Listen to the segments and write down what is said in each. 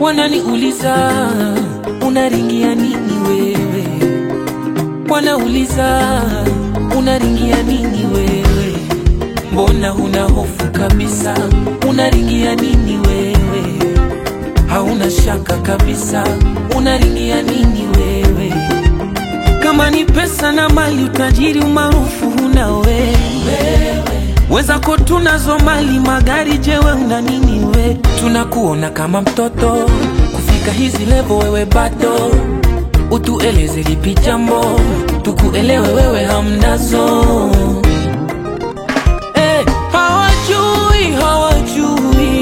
Wananiuliza unaringia nini wewe, wanauliza unaringia nini wewe, mbona huna hofu kabisa, unaringia nini wewe, hauna shaka kabisa, unaringia nini wewe, kama ni pesa na mali, utajiri, umaarufu huna wewe wezako tunazo mali magari, jewe una nini we? Tunakuona kama mtoto kufika hizi levo, wewe bado. Utueleze lipi jambo tukuelewe, wewe hamnazo. Eh, hawajui hawajui,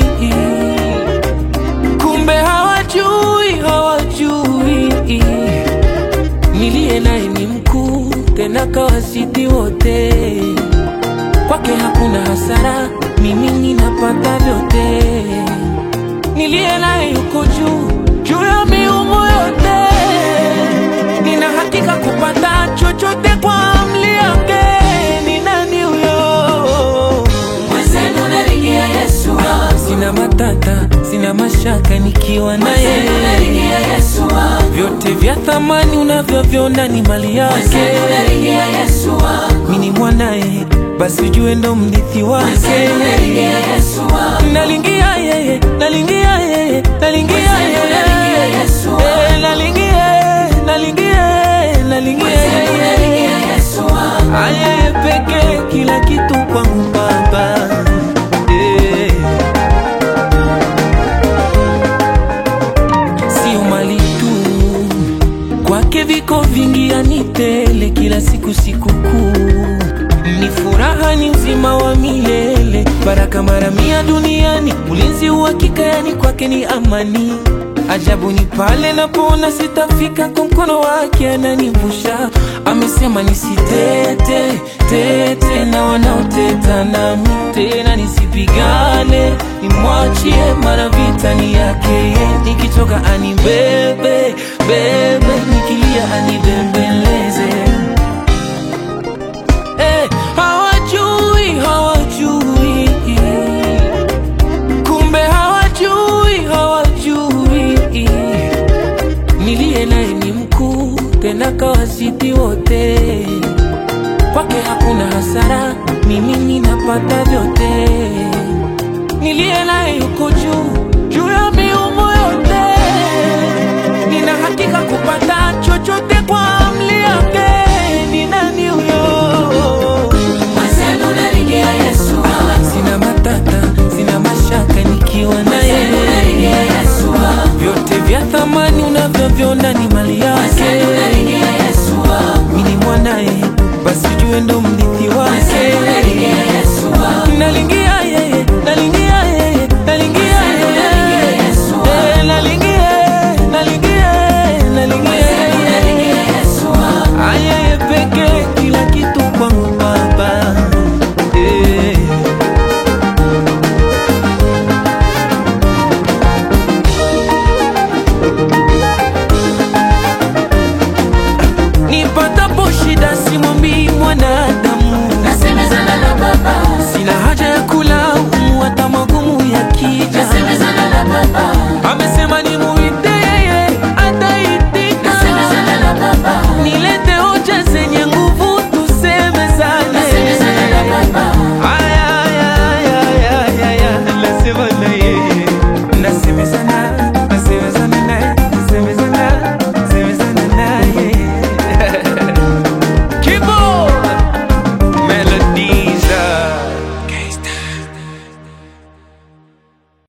kumbe hawajui hawajui, niliye naye ni mkuu tena kawazidi wote kwake hakuna hasara, mimi ninapata vyote. Niliye naye yuko juu juu ya miungu yote, nina hakika kupata chochote kwa amri yake. Ni nani huyo? Mwenzenu naringia Yesu wangu, Sina matata, sina mashaka nikiwa naye. mwenzenu naringia Yesu wangu, Vyote vya thamani unavyoviona ni mali yake. mwenzenu naringia Yesu wangu, Mimi ni mwanaye, basi ujue ndo mrithi wake. mwenzenu naringia Yesu wangu, Nalingia yeye, nalingia yeye, nalingia Mwenzenu nalingia yeye. Yesu wangu. Eh, nalingia, nalingia, nalingia mwenzenu naringia yeye. Yesu wangu, Ayeye pekee kila kitu kwangu Baba. Eh. Sio mali tu kwake viko vingi, anitele kila siku sikukuu ni furaha, ni uzima wa milele, baraka mara mia duniani, ulinzi uhakika, yani kwake ni amani. Ajabu ni pale napoona sitafika, kwa mkono wake ananivusha. Amesema nisitete tete na wanaoteta nami, tena nisipigane, nimwachie, mara vita ni yake yeye. Nikichoka anibebe bebe, nikilia anibembeleze. Eh, hawajui hawajui, kumbe hawajui hawajui, niliye naye ni mkuu tena kawazidi wote, kwake hakuna hasara, mimi ninapata vyote, niliye naye yuko juu juu ya miungu yote, nina hakika kupata chochote kwa amri yake. Ni nani huyo? mwenzenu naringia Yesu wangu, Sina matata, sina mashaka nikiwa mwenzenu naringia naye. Yesu wangu, Vyote vya thamani unavyoviona ni mali yake.